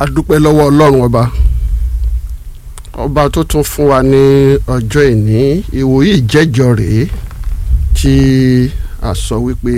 a dúpẹ́ lọ́wọ́ ọlọ́run ọba ọba tó tún fún wa ní ọjọ́ ìní ìwòyí ìjẹ́jọ rèé tí a sọ wípé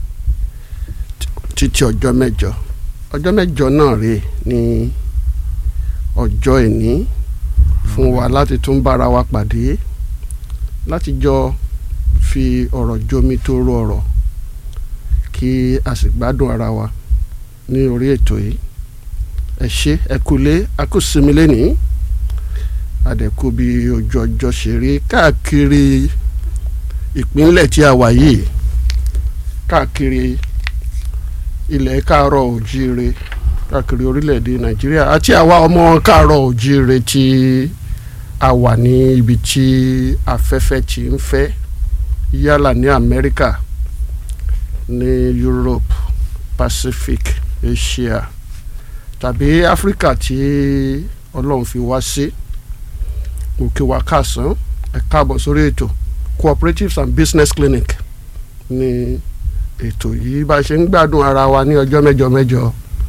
títí ọjọ́ mẹ́jọ ọjọ́ mẹ́jọ náà rèé ní ọjọ́ ìní fún wa láti tún bára wa pàdé láti jọ fi ọ̀rọ̀ jomi tó ro ọ̀rọ̀ kí a sì gbádùn ara wa ní orí ètò yìí ẹ ṣé ẹ kúlé a kú sinmi lẹ́nìí àdẹ̀kù bí ojú ọjọ́ ṣe rí káàkiri ìpínlẹ̀ tí a wà yìí káàkiri ilẹ̀ káàárọ̀ òjíire káàkiri orílẹ̀-èdè nàìjíríà àti àwa ọmọ káàárọ̀ òjíire tí a wà ní ibi tí afẹ́fẹ́ ti ń fẹ́ yálà ní amẹ́ríkà ní europe pacific asia tàbí áfíríkà tí ọlọ́run fi wá sí mo kí wa káàsán ẹ káàbọ̀ sórí ètò cooperatives and business clinic ní ètò yìí bá a ṣe ń gbádùn ara wa ní ọjọ́ mẹ́jọ mẹ́jọ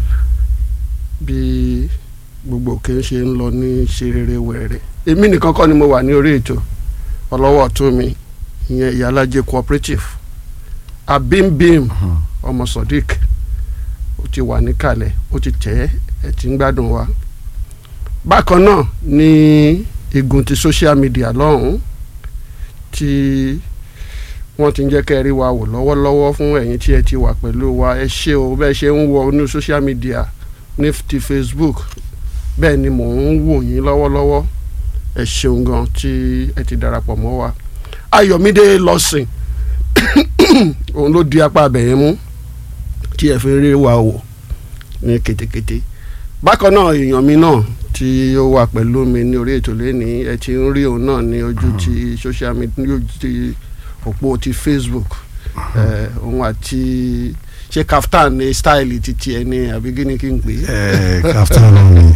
bí gbogbo òkè ń ṣe ń lọ ní ṣe rere wẹ̀rẹ̀ èmi nìkan kọ́ ni mo wà ní orí ètò ọlọ́wọ́ ọ̀tún mi ìyẹn ìyálàjẹ cooperative abimbim ọmọ sodiq ó ti wà níkàlẹ̀ ó ti tẹ̀ ẹ́ ẹ̀ ti ń gbádùn wa bákan náà ní igun ti social media lọ́hùn-ún tí wọ́n ti ń jẹ́ kẹ́ ẹ rí wa wò lọ́wọ́lọ́wọ́ fún ẹ̀yin tí ẹ ti wà pẹ̀lú wa ẹ ṣé o bẹ́ẹ̀ ṣe ń wọ inú social media ní ti Facebook bẹ́ẹ̀ ni mò ń wò yín lọ́wọ́lọ́wọ́ ẹ ṣeun gan tí ẹ ti darapọ̀ mọ́ wa Ayọ̀mídé lọ́sìn òun ló di apá abẹ̀yẹn mú tí ẹ fi rí wa wò ní ketekete bákan náà èèyàn mi náà tí ó wà pẹ̀lú mi ní orí ètò lẹ́ni ẹ ti ń rí òun náà ní ojú ti social media ní ojú ti òpó ti Facebook òun àti ṣé kaftan ní style titi ẹ ní àbí kí ni kí n pè é. kaftan ló ní.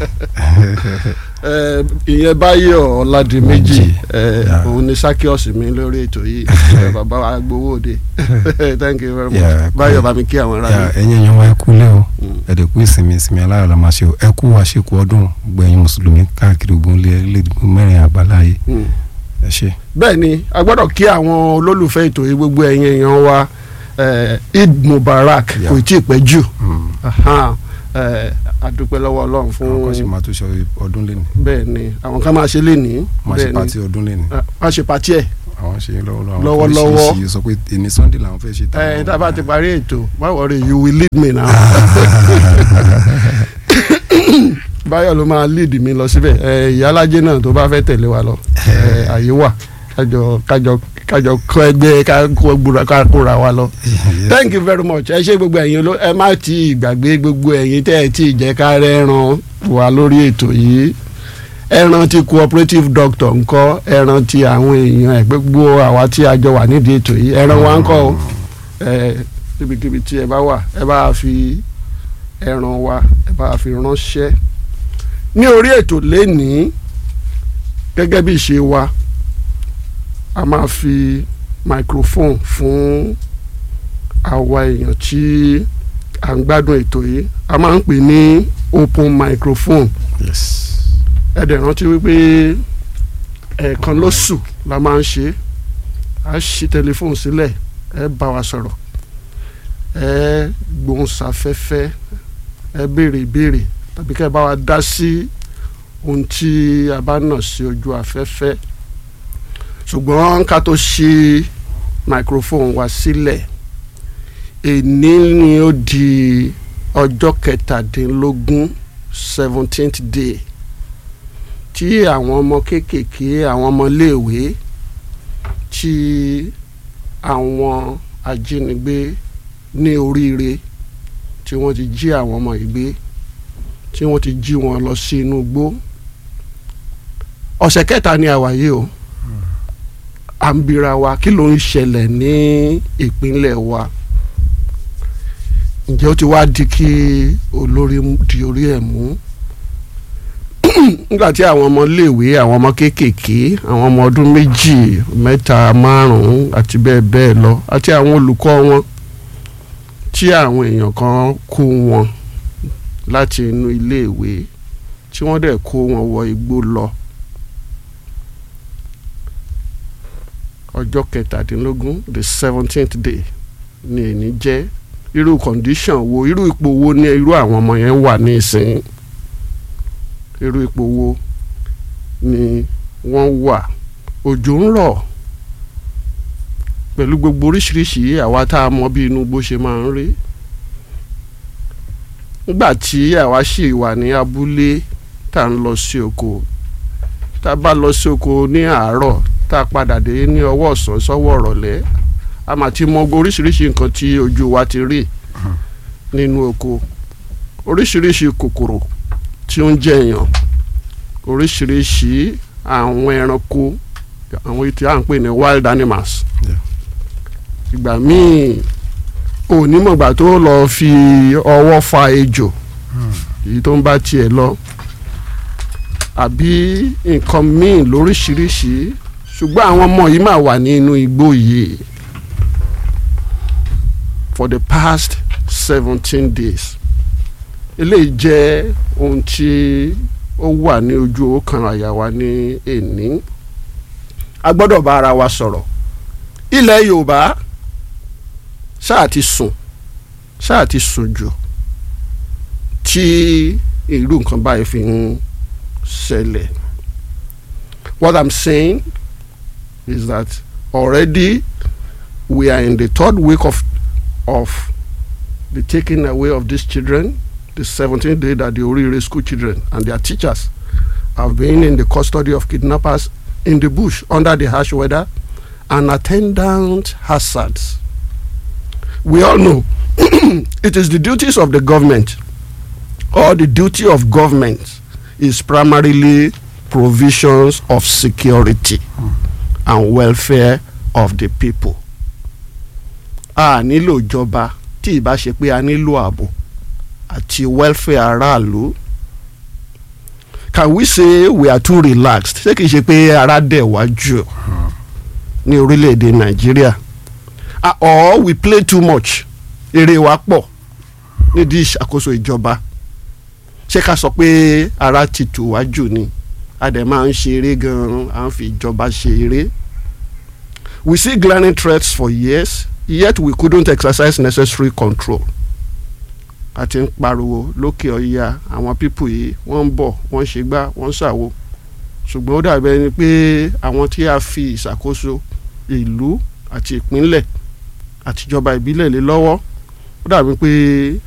ìyẹn báyọ̀ ọ̀làdìmẹ́jì òun ni sakios mi lórí ètò yìí bàbá wa gbowó òde thank you very much báyọ̀ bá mi kí àwọn ará mi. ẹ̀yin èèyàn wa ẹ kú lé o ẹ̀dẹ̀ kú ìsinmi ìsinmi aláyọ̀ la máa ṣe o ẹ kú àṣekù ọdún gbẹ̀yìn mùsùlùmí káàkiri ogun lẹ́ẹ̀dẹ́gbẹ̀rún mẹ́rin àgbáláyé ẹ ṣe. bẹ́ẹ̀ ni a gbọ́dọ̀ kí àwọn olólùfẹ́ ètò yìí gbogbo ẹ̀yin èèyàn wa Eid Mubarak kò tí ì pẹ́ jù adúpẹ́ lọ́wọ́ Ọlọ́run fún. àwọn kan sì máa tún ṣe ọdún lẹ́nu. bẹ́ẹ̀ ni àwọn kan máa ṣe lẹ́ni. máa ṣe pati ọdún lẹ́nu. máa ṣe pati ẹ̀. àwọn ṣe lọ́wọ́lọ́wọ́. lọ́wọ́lọ́wọ́ àwọn kan sọ pé èmi Sunday làwọn fẹ́ ṣe. ẹ tá a bá ti parí ètò má worry you will lead me now. báyọ̀ ló máa lead mi lọ síbẹ̀ ìyálájẹ́ náà tó bá fẹ́ tẹ̀lé wa lọ àyè wà kájọ kájọ kájọ kọ ẹgbẹ́ ká kóra wa lọ. thank you very much ẹ ṣe gbogbo ẹ̀yin ló ẹ má ti gbàgbé gbogbo ẹ̀yin tẹ́ ẹ ti jẹ́ ká rẹ́ran wà lórí ètò yìí ẹran ti cooperative doctor ńkọ́ ẹran ti àwọn èèyàn ẹ gbogbo àwa tí a jọ wà nídìí ètò yìí ẹran wa ńkọ́ o ẹ níbikíbi tí ẹ bá wà ẹ bá fi ẹran wa ẹ bá fi ránṣẹ́ ní orí ètò lénìí gẹ́gẹ́ bí ìṣe wa a máa fi microphone fún àwa èèyàn tí à ń gbádùn ètò yìí a máa ń pè ní open microphone ẹ dẹ̀ rántí wípé ẹ̀ẹ̀kan lóṣù la máa ń ṣe a ṣí tẹlifóònù sílẹ̀ ẹ bá wa sọ̀rọ̀ ẹ gbóhùnsáfẹ́fẹ́ ẹ béèrè ìbéèrè tàbí kẹ́ ẹ bá wa dá sí ohun tí a bá nà sí ojú afẹ́fẹ́ ṣùgbọ́n ká tó ṣí microphone wa sílẹ̀ èní ni ó di ọjọ́ kẹtàdínlógún seventeenth day tí àwọn ọmọ kéékèèké àwọn ọmọléèwé tí àwọn ajínigbé ní oríire tí wọ́n ti jí àwọn ọmọ yìí gbé tí wọ́n ti jí wọn lọ sí inú igbó ọ̀sẹ̀ kẹta ni àwa yìí o à ń bira wa kí ló ń ṣẹlẹ̀ ní ìpínlẹ̀ wa ǹjẹ́ ó ti wá di kí olórí di orí ẹ̀ mú nígbà tí àwọn ọmọ iléèwé àwọn ọmọ kéékèèké àwọn ọmọ ọdún méjì mẹ́ta márùn-ún àti bẹ́ẹ̀ bẹ́ẹ̀ lọ àti àwọn olùkọ́ wọn tí àwọn èèyàn kan kó wọn láti inú iléèwé tí wọ́n dẹ̀ kó wọn wọ igbó lọ ọjọ́ kẹtàdínlógún the seventeenth day ni èní jẹ́ irú condition wo irú ipò wo ni irú àwọn ọmọ yẹn wà ní ìsìn irú ipò wo ni wọ́n wà òjò ń rọ̀ pẹ̀lú gbogbo oríṣiríṣi àwa tá a mọ bí inú bó ṣe máa ń rí nígbà tí àwa sì wà ní abúlé tá a ń lọ sí oko tá a bá lọ sí oko ní àárọ̀ tá a padà dé ní ọwọ́ ọ̀sán sọ́wọ́ ọ̀rọ̀lẹ́ a máa ti mọ oríṣiríṣi nǹkan tí ojú wa ti rí nínú oko oríṣiríṣi kòkòrò tí ó ń jẹ èèyàn oríṣiríṣi àwọn ẹranko àwọn tí à ń pè ní wild animals ìgbà míì onímọ̀gbà tó lọ fi ọwọ́ fa ejò èyí tó ń bá tiẹ̀ lọ àbí nǹkan míì lóríṣiríṣi ṣùgbọ́n àwọn ọmọ yìí máa wà nínú igbó yìí for the past seventeen days eléyìí jẹ́ ohun tí ó wà ní ojú ọkàn àyà wa ní èní a gbọ́dọ̀ bá ara wa sọ̀rọ̀ ilẹ̀ Yorùbá ṣáà ti sùn ṣáà ti sùn jù tí irú nǹkan báyìí fi ń ṣẹlẹ̀ what I'm saying is that already we are in the third week of of the taking away of these children the 17th day that the Orire school children and their teachers have been in the custody of kidnappers in the bush under the harsh weather and attendant hazards. We all know it is the duties of the government or the duty of government is primarily provisions of security and welfare of the people. a nílò ìjọba tí ìbá ṣe pé a nílò ààbò àti welfare aráàlú can we say we are too relaxed ṣé kìí ṣe pé ara dẹ̀ wá jù ní orílẹ̀-èdè nàìjíríà Ah, or we play too much èrè wa pọ̀ nídìí ìṣàkóso ìjọba ṣé ká sọ pé ara ti tù wá jù ni a dẹ̀ máa ń ṣe eré gan-an à ń fi ìjọba ṣe eré we see glaring threats for years yet we couldn't exercise necessary control a ti ń pariwo lókè ọ̀yà àwọn pípù yìí wọ́n ń bọ̀ wọ́n ń ṣe gbá wọ́n ń ṣàwo ṣùgbọ́n ó dàbí ẹni pé àwọn tí a fi ìṣàkóso ìlú àti ìpínlẹ̀ àtijọba ìbílẹ̀ lé lọ́wọ́ ó dàbí pé